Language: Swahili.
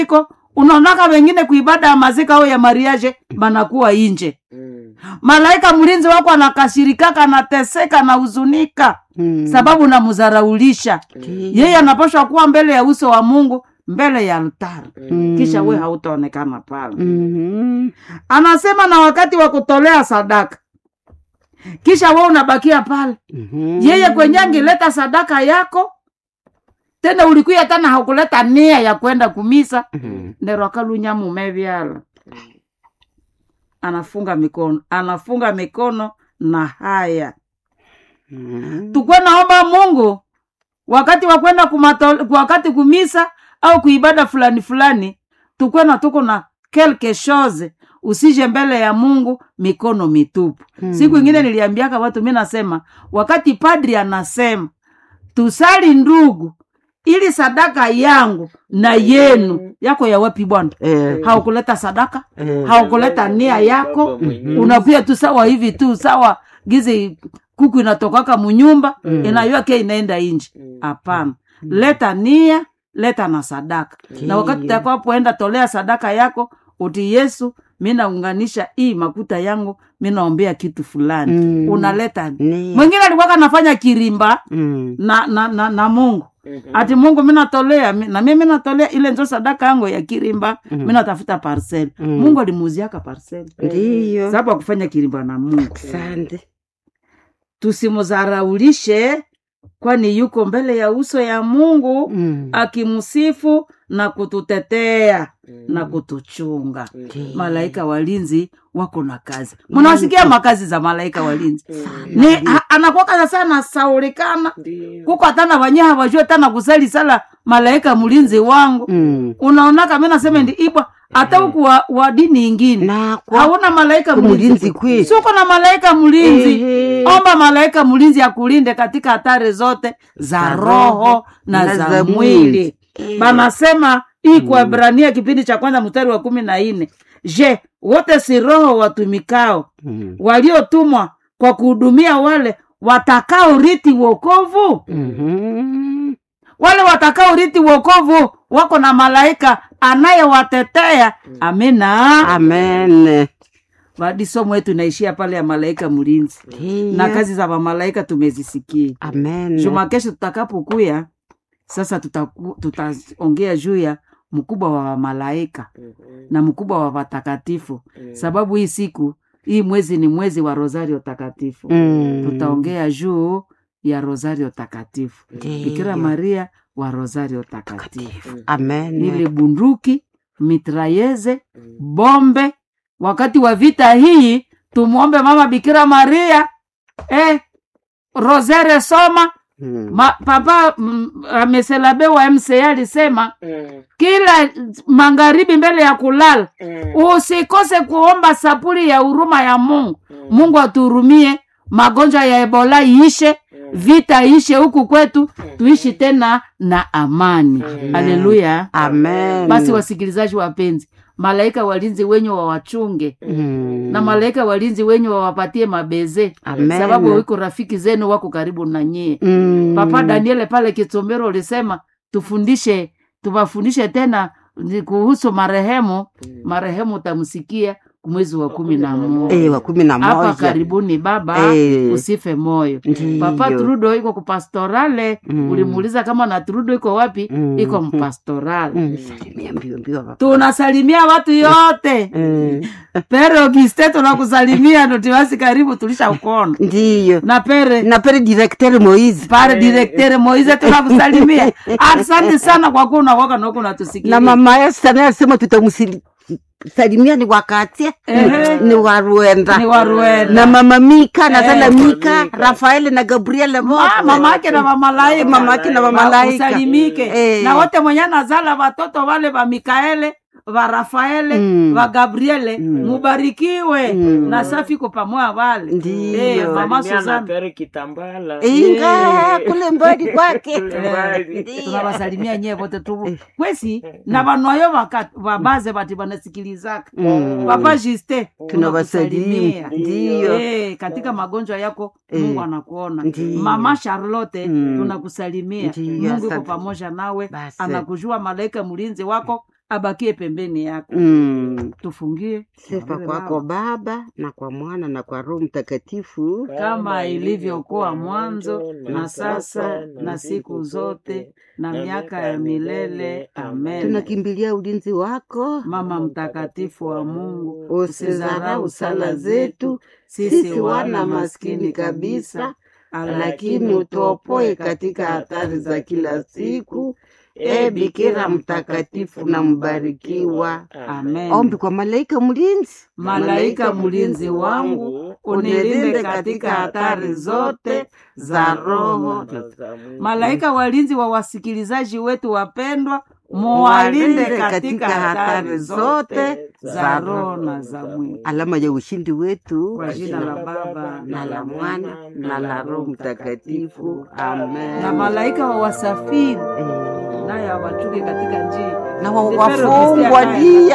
iko unaonaka wengine kuibada ya mazika au ya mariaje banakuwa inje Mm. malaika mlinzi wako anakashirikaka anateseka anahuzunika Mm. sababu namzaraulisha yeye anapashwa kuwa mbele ya uso wa mungu mbele ya altari Mm. kisha we hautaonekana pale Mhm. anasema na wakati wa kutolea sadaka kisha we unabakia pale Mhm. yeye kwenye angileta sadaka yako tena ulikuya tena hakuleta nia ya kwenda kumisa Mhm. ndero akalunya mume vyala anafunga mikono anafunga mikono na haya Mhm. tukwe naomba mungu wakati wa kwenda kumato- wakati kumisa au kuibada fulani fulani tukwe na tuko na quelque chose usije mbele ya mungu mikono mitupu Hmm. siku ingine niliambiaka watu mi nasema wakati padri anasema tusali ndugu ili sadaka yangu na yenu yako ya wapi bwana Eh, haukuleta sadaka eh. haukuleta nia yako Baba mwenyewe. unakuya tu sawa hivi tu sawa gizi kuku inatokaka munyumba mm. inayoke inaenda inji hapana leta nia leta na sadaka na wakati Ndiyo. utakapoenda tolea sadaka yako uti yesu mi naunganisha hii makuta yangu mi naombea kitu fulani Mm. unaleta Ni- mwingine alikuwaka nafanya kirimba Mm. na, na, na, na mungu Mhm. ati mungu minatolea mi- na mi minatolea ile nzo sadaka yangu ya kirimba mm. minatafuta parcel Mm. mungu alimuuziaka parcel ndiyo sababu akufanya kirimba na mungu asante tusimuzaraulishe kwani yuko mbele ya uso ya mungu Mm. akimsifu na kututetea na kutuchunga Ndiyo. malaika walinzi wako na kazi mnawasikia makazi za malaika walinzi ni ha- anakuwaka sasa nasaulikana Ndiyo. kuko hatana wanye hawajue tana kusali sala malaika mlinzi wangu Mm. unaonaka mi nasema ndi ibwa hata huku wa, wa dini ingine na kwa hauna malaika mlinzi mlinzi kweli. suko na malaika mlinzi Ehe. omba malaika mlinzi akulinde katika hatari zote za Za roho roho na na za za mwili mwili. Eh. banasema hii kuabrania kipindi cha kwanza mstari wa kumi na nne je wote si roho watumikao Mm. waliotumwa kwa kuhudumia wale watakao riti wokovu Mhm. wale watakao riti wokovu wako na malaika anayewatetea amina amen badi somo yetu inaishia pale ya malaika mlinzi Ndiyo. na kazi za mamalaika tumezisikia amen juma kesho tutakapokuya sasa tutaku- tutaongea juu ya mkubwa wa malaika Mhm. na mkubwa wa watakatifu sababu hii siku hii mwezi ni mwezi wa rosario takatifu Mm. tutaongea juu ya rosario takatifu Ndiyo. bikira maria wa rosario takatifu amen ile bunduki mitrayeze bombe wakati wa vita hii tumwombe mama bikira maria eh, rosere soma Mm. Ma, papa mm, ameselabe wa mca alisema Mm. kila magharibi mbele ya kulala Mm. usikose kuomba sapuli ya huruma ya mungu mungu atuhurumie magonjwa ya ebola iishe vita iishe huku kwetu tuishi tena na amani haleluya amen basi wasikilizaji wapenzi malaika walinzi wenyu wawachunge Mm. na malaika walinzi wenyu wawapatie mabeze Amen. sababu wiko rafiki zenu wako karibu na nyie Mm. papa daniele pale kitombero ulisema tufundishe tuwafundishe tena ni kuhusu marehemu marehemu utamsikia mwezi wa kumi na moja Eh, wa kumi na hapa moja karibuni baba Eh. usife moyo Ndiyo. papa trudo iko kupastorale Mm. ulimuuliza kama na trudo iko wapi Mm. iko mpastorale Mm, salimia mbio mbio papa. tunasalimia watu yote Eh, pere ogiste tunakusalimia notiwasi karibu tulisha ukona ndiyo na pere na pere directeur moise pare direktere moize tunakusalimia asante sana kwa kuwa unakoka noko na unatusikilia mama Esther naye alisema tutamsalimia ni wakatie Ehe. ni wa Rwenda ni wa Rwenda. na mama Mika na zala Eh, Mika Mika. Rafael na Gabriel Ma- wote mama yake na mamalaika mama yake na mamalaika usalimike Eh. na wote mwenye nazala watoto wale va mikaele va rafaele Mm. va gabriele Mm. mubarikiwe Mm. na safi ko pamoja vale Ndiyo. Eh, mama Salimia na Suzana Pere Kitambala. inga kule mbali kwake Kule mbali. Ndiyo. tunawasalimia nyie vote tu kwesi na vanwayo vaka- vabaze vati vanasikilizaka Mm. papa juste tunawasalimu ndiyo Eh, katika magonjwa yako Eh. mungu anakuona Ndiyo. mama charlotte Mm. tunakusalimia Ndiyo, mungu iko asante. pamoja nawe Basi. anakujua malaika mlinzi wako abakie pembeni yako Mm. tufungie Sifa Tuombe kwako Baba. Baba na kwa Mwana na kwa Roho Mtakatifu. kama ilivyokuwa mwanzo na sasa na siku zote na miaka ya milele amen Tunakimbilia ulinzi wako, mama mtakatifu wa mungu usizarau sala zetu sisi wana maskini kabisa, lakini utuopoe katika hatari za kila siku. E Bikira mtakatifu na mbarikiwa. amen Ombi kwa malaika mlinzi. malaika mlinzi wangu unilinde katika hatari zote za roho malaika walinzi wa wasikilizaji wetu wapendwa muwalinde katika hatari zote za roho na za mwili Alama ya ushindi wetu kwa jina la baba na la Mwana na la Roho Mtakatifu. Amen. na malaika wa wasafiri Eh, naye awachunge katika njia na wa- Lipero wafungwa Kristiana. dia